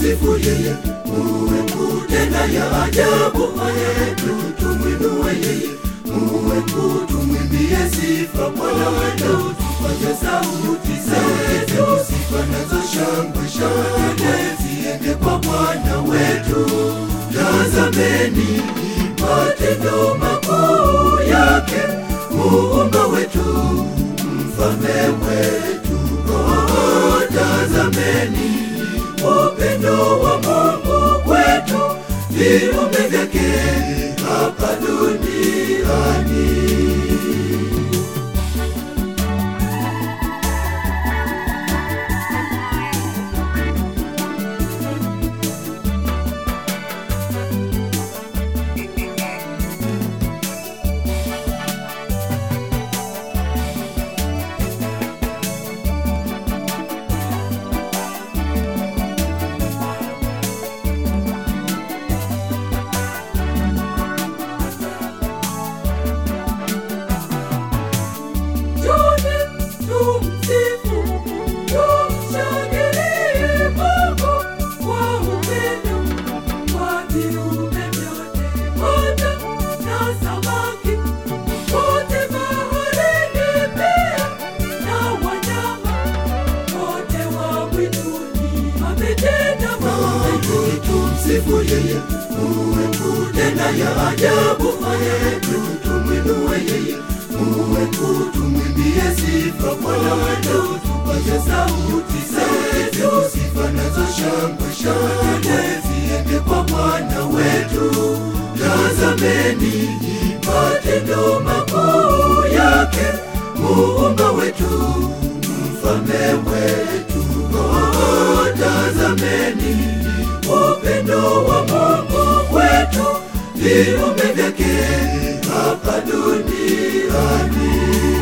tumsifu yeye Mungu tena ya ajabu yetu tumwinue yeye Mungu tumwimbie sifa Bwana wetu tupaze sauti zetu sifa nazo shangwe shangwe ziende kwa Bwana wetu tazameni matendo makuu yake muumba wetu mfalme wetu oh, tazameni upendo wa Mungu kwetu viumbe vyake hapa duniani Tuje tumsifu, tumshangilie Mungu kwa upendo wa viumbe vyote, hata na samaki wote baharini, pia na wanyama wote wa mwituni. Ametenda mambo, tumsifu yeye Mungu tena ya ajabu yetu, tumwinue yeye Mungu tumwimbie sifa Bwana wetu, tupaze sauti zetu, sifa nazo shangwe shangwe ziende kwa Bwana wetu. Tazameni matendo makuu yake, muumba wetu, mfalme wetu. Oh, tazameni upendo wa Mungu kwetu, viumbe vyake hapa duniani.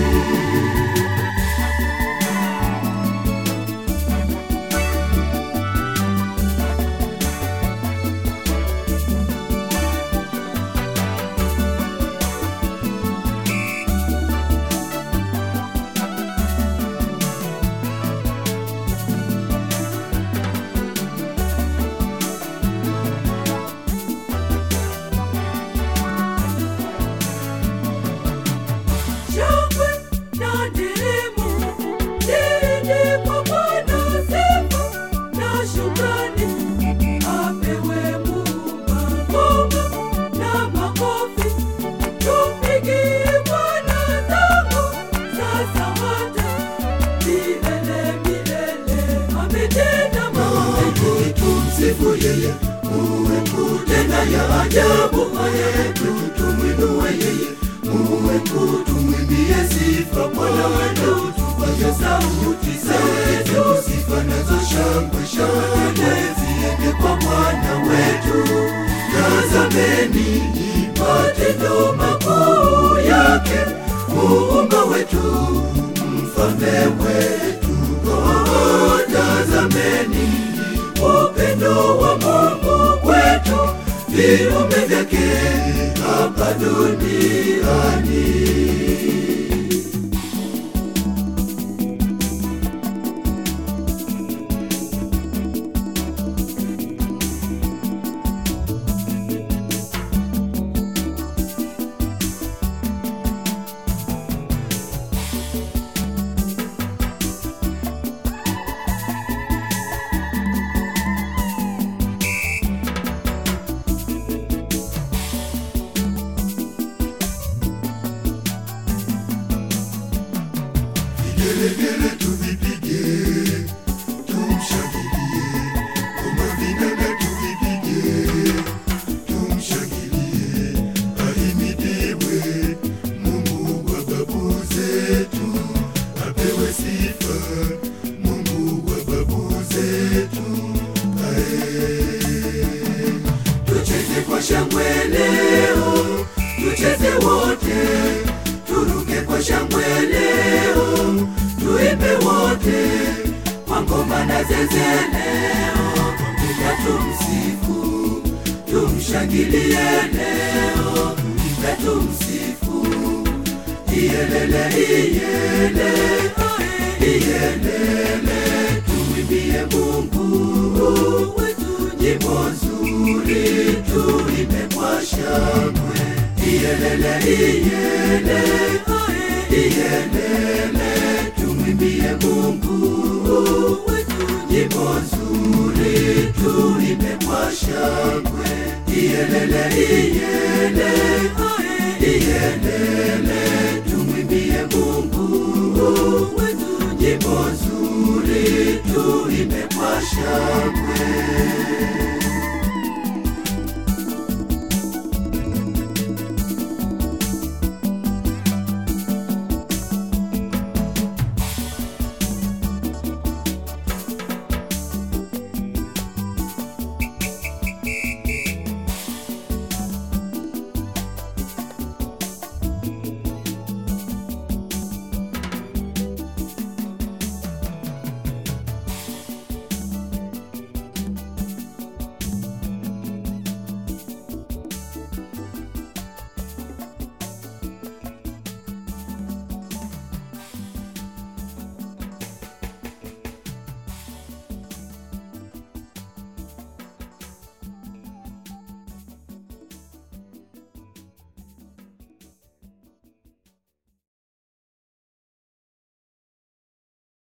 Shangwe na nderemo ziende kwa Bwana, sifa na shukrani apewe Muumba. Ngoma na makofi tumpigie Bwana zangu, sasa hata milele milele. Ametenda mambo, tumsifu yeye Mungu tena ya ajabu yetu, tumwinue yeye Mungu tumwimbie sifa Bwana wetu, tupaze sauti zetu, sifa nazo shangwe shangwe ziende kwa Bwana wetu. Tazameni matendo makuu yake, muumba wetu, mfalme wetu. Oh, tazameni upendo wa Mungu kwetu, viumbe vyake hapa duniani. Vigelegele tuvipige, tumshangilie. Ngoma vinanda tuvipige, tumshangilie. Ahimidiwe Mungu wa babu zetu, apewe sifa Mungu wa babu zetu. Ae. Tucheze kwa shangwe leo, tucheze wote, turuke kwa shangwe leo, tuimbe wote kwa ngoma na zeze leo, pamoja tumsifu, tumshangilie leo, na tumsifu iyelele iyele iyelele tumwimbie Mungu wetu nzuri tuimbe kwa shangwe iyelele iyele iyelele tumwimbie mungu wetu nyimbo nzuri tuimbe kwa shangwe iyelele iyele iyelele tumwimbie mungu wetu nyimbo nzuri tuimbe kwa shangwe